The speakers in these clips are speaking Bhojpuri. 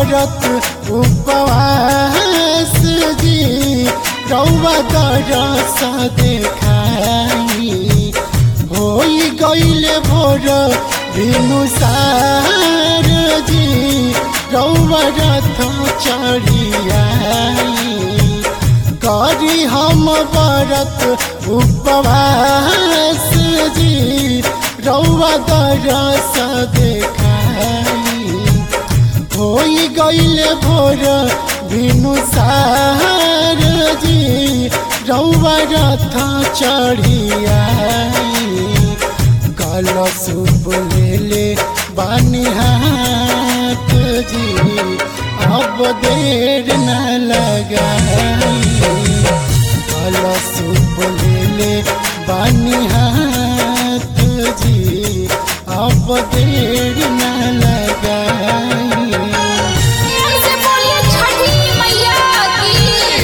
बरत उपवास जी रौवा दरस देखाई होई गईले भोर भिनुसार जी रौवा रथ चढ़ियाई करी हम बरत उपवास जी रौवा दरस देखाई होई गईले भोर भिनुसार जी रौवा रथ चढ़ियाई कल सूप ले ले बानी हाथ जी अब देर न लगाई कल सूप ले ले बानी हाथ जी अब देर न लगाई प्रेम से बोलिए छठी मैया की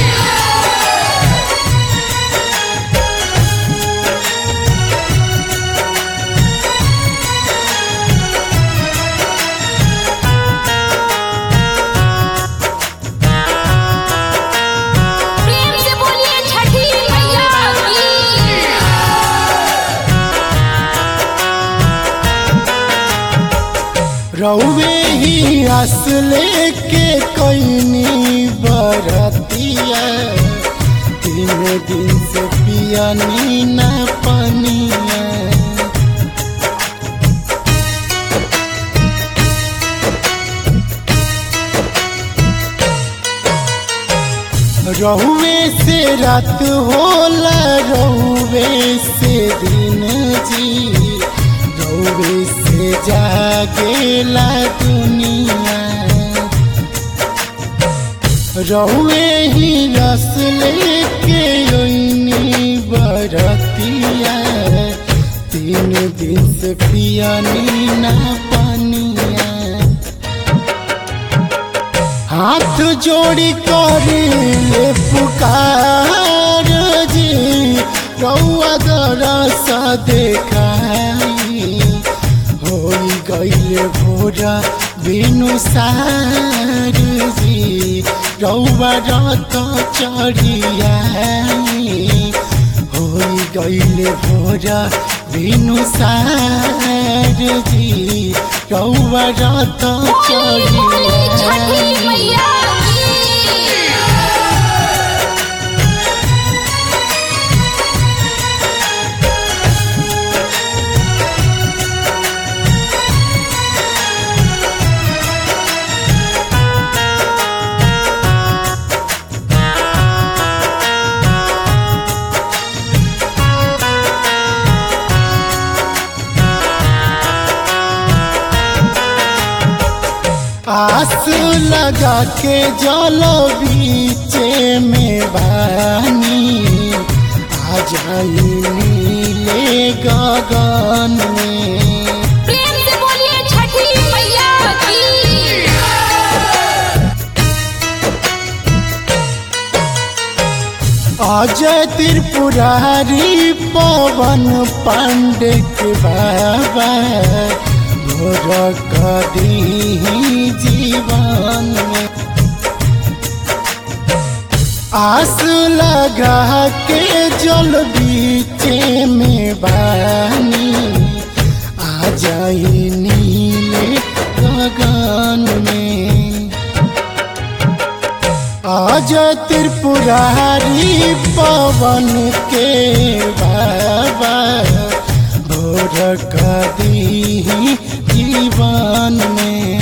प्रेम से बोलिए छठी मैया की रौवे ही आस लेके कैनी बरतिया तीन दिन से पियनी न पनिया रहुए से रात होला रहुए से दिन जी रहुए से जागेला दुनिया रहुए ही रस लेके ओइनी बरतिया तीन दिन से पियनी ना पनिया हाथ जोड़ी करे ले पुकार जी रौआ दरस देखाई होई गईले भोरा बिनु सार जी रौआ रत चढ़ियाई होई गईले भोरा बिनु सार जी रौआ रत बोलिए बोलिए छठी चढ़ियाई मैया की आस लगा के जलो बीचे में बानी आ जाई नीले गगन में प्रेम से बोलिए छठी मैया की अजय त्रिपुरारी पवन पांडे के बाबा भोर कदी जीवन में आस लगा के जल बीचे में बानी आ जाई नीले गगन में आज त्रिपुरारी पवन के बाबा भोर कदी जीवन में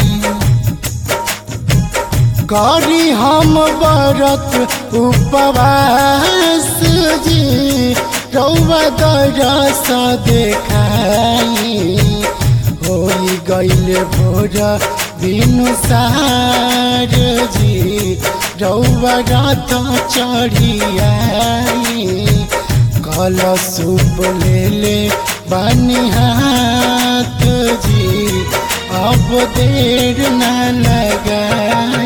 करी हम व्रत उपवास जी रौवा दरस देखाई होई गईले भोर बिनु सार जी रौवा रथ चढ़ियाई कल सूप ले ले बानी हाथ जी अब देर न लगाई